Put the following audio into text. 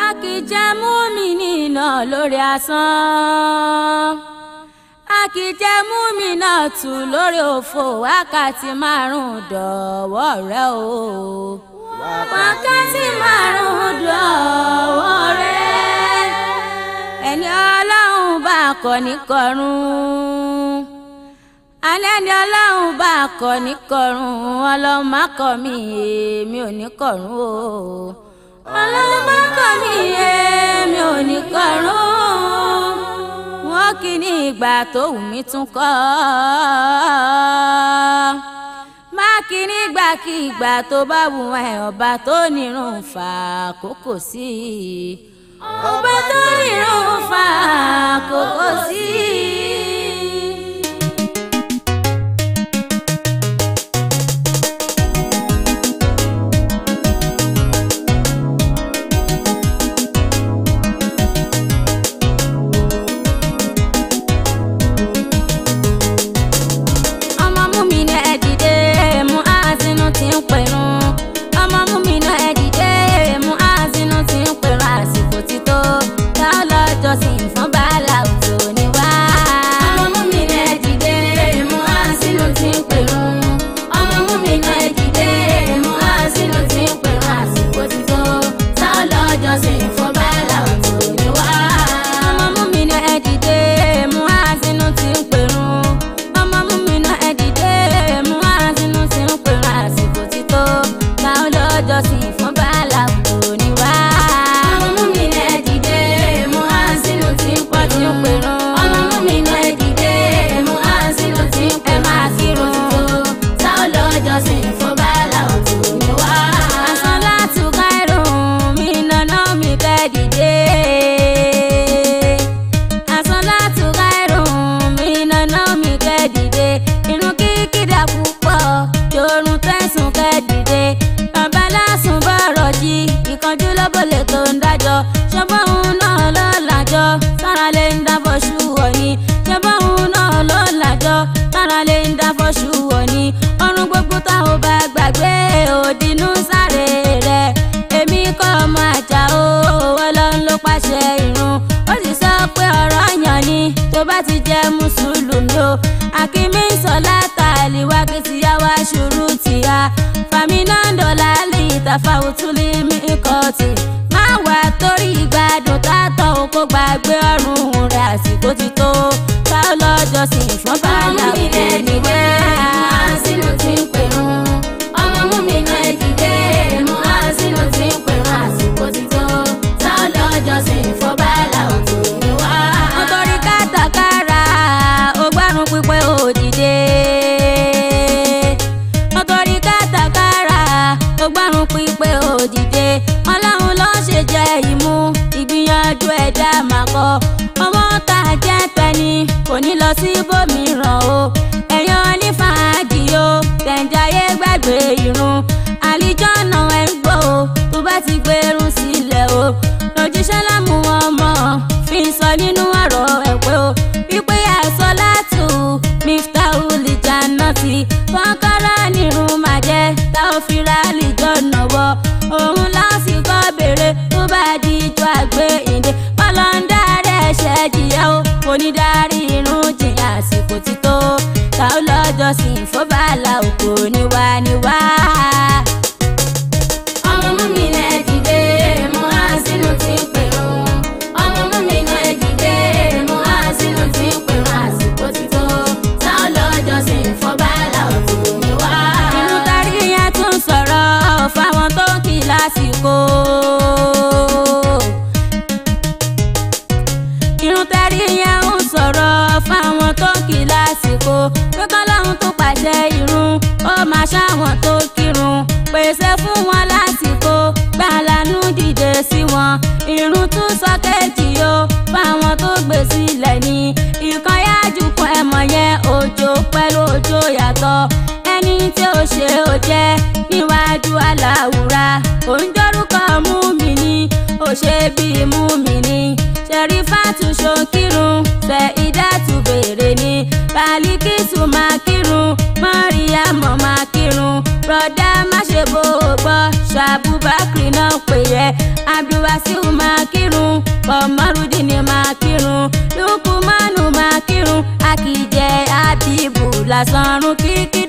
kì í jẹ́ múmi-nì náà lórí asán a kì í jẹ́ múmi náà tù lórí òfò wákàtí márùn-ún dọ̀wọ́ rẹ o wákàtí márùn-ún dọ̀wọ́ rẹ ẹni ọlọ́run bá kọ́ ní kọrùn alẹ́ ni ọlọ́run bá kọ́ ní kọrùn ọlọ́run má kọ́ mi èmi ò ní kọrùn o ọlọ́run má kọ́ mi èmi ò ní kọrùn wọ́n kì í ní ìgbà tó wù mí tún kọ́ má kì í ní ìgbàkigbà tó bá wù ẹ́ ọba tó nírun fà kókò sí i ọba tó nírun fà kókò sí i. ọmọ mú mi ní ẹ dìde mú àásínú tí ń pẹ̀rùn ọmọ mú mi ní ẹ dìde mú àásínú tí ń pẹ̀rùn àsìkò ti tó tá a lọ́jọ́ sí fún bàálà òtò ní wá. ọmọ mú mi ní ẹ dìde mú àásínú tí ń pẹ̀rùn ọmọ mú mi ní ẹ dìde mú àásínú tí ń pẹ̀rùn àsìkò ti tó tá a lọ́jọ́ sí fún bàálà òtò ní wá. ọmọ mú mi ní ẹ dìde mú àásínú tí ń pẹ̀rùn ọmọ mú mi ná ẹ dìde mú àásínú tí ń pèrò àsìkò tí tó táwọn lọ́jọ́ sí fún bàálà kò ní wá. ọmọ mú mi ná ẹ dìde mú àásínú tí ń pọ̀ tí ń pèrò. ọmọ mú mi ná ẹ dìde mú àásínú tí ń pèrò àsìkò tí tó táwọn lọ́jọ́ sí fún bàálà kò ní wá. àṣọ láti káìrò mi nàná mi kẹ́ dìde àsọlátù káìrùn mi nàná mi kẹ́dìde irun kíkìdá púpọ̀ yorùn tẹ̀sùn kẹ́dìde bàbá lásùn bọ̀rọ̀ jí ìkánjú lọ́bọ̀lẹ̀ tó ń dájọ́ ṣọ́gbọ́n òun náà ló làjọ sára lè ń dábọ̀ ṣú wọ̀nyí ṣọ́gbọ́n òun náà ló làjọ sára lè ń dábọ̀ ṣú wọ̀nyí ọrùn gbogbo tá ò bá gbàgbé òdinú sáré rẹ̀ èmi kọ́ ọmọ àjà o ọlọ́run ló pàṣẹ ìrun ó sì sọ pé ọ̀rọ̀ yàn ni tó bá ti jẹ́ mùsùlùmí o akínmí sọlá tààlì wá kí ti yá wá ṣùrù tìyà fàmínàndó lálẹ́ ìtàfàwùtúlì mí kọ́ọ̀tì má wà torí ìgbádùn tátọ̀ o kó gbàgbé ọrùn rẹ̀ àsìkò ti tó ká lọ́jọ́ sí fún bàálà òkè níwá. sínú tí ń pèrún ọmọ mú mi náà dìde mú àsínú tí ń pèrún àsìkò ti tó ká lọ́jọ́ sí fún bàálà òkè níwá. nítorí kátàkárà ọgbàrún pípẹ́ òdìdé nítorí kátàkárà ọgbàrún pípẹ́ òdìdé ọlọ́run ló ṣe jẹ́ ìmú ìgbìyànjú ẹ̀dá màkọ́ ọmọ tá a jẹ́ tẹni kò ní lọ sí ibòmíràn o ẹ̀yàn onífàájì o tẹ̀ǹjáyé gbàgbé irun àlìjọ́nà ẹ̀ ń gbọ́ o tó bá ti gbẹrun sílẹ̀ o lójúṣẹ́ lámú wọn mọ̀ fi ń sọ nínú ọ̀rọ̀ ẹ̀ pé o wípé àìsàn látù miftahu lè jáná sí kọ́kọ́rọ́ nírun máa jẹ́ tá ò fi ra àlìjọ́nà wọ òun lásìkò béèrè tó bá di ijó àgbéyìnde kọ́lọ́ńdà rẹ̀ ṣẹ́ jìyà o kò ní darí irun jìyà àsìkò ti tó ta ó lọ́jọ́ sí ìfọ́bàlà òkò níwá níwá. ọmọ mú mi náà dìde mú àsínú tí ń pèrún ọmọ mú mi náà dìde mú àsínú tí ń pèrún àsìkò ti tó ta ó lọ́jọ́ sí ìfọ́bàlà òkò níwá. inú tarí yẹn tún sọ̀rọ̀ fáwọn tó ń kí lásìkò irun tẹ́rí yẹn ń sọ̀rọ̀ fáwọn tó kì í lásìkò pé kọ́lọ́hún tó pàṣẹ irun ó máa ṣáwọn tó kírun pèsè fún wọn lásìkò gbàlánú dìde sí wọn irun tún sọ kéjì o fáwọn tó gbé sílẹ̀ ní ìkànyájú kan ẹ̀mọ̀ yẹn òjò pẹ̀lú òjò yàtọ̀ ẹni tí ó ṣe ó jẹ́ níwájú aláwùrà òǹjọ́rúkọ mú mi ní ó ṣe bíi mú mi ní ṣẹ̀rífàtú ṣokírun ṣe ìdátú bèrè ní balikisu máa kírun mọ́ríyàmọ́ máa kírun rọ̀dá má ṣe bó o gbọ́ ṣàbùbákiri náà pè yẹ abdulwa wàsíù máa kírun kọmọrúdínì máa kírun lukumanu máa kírun akíjẹ abibu lásán rún kíkí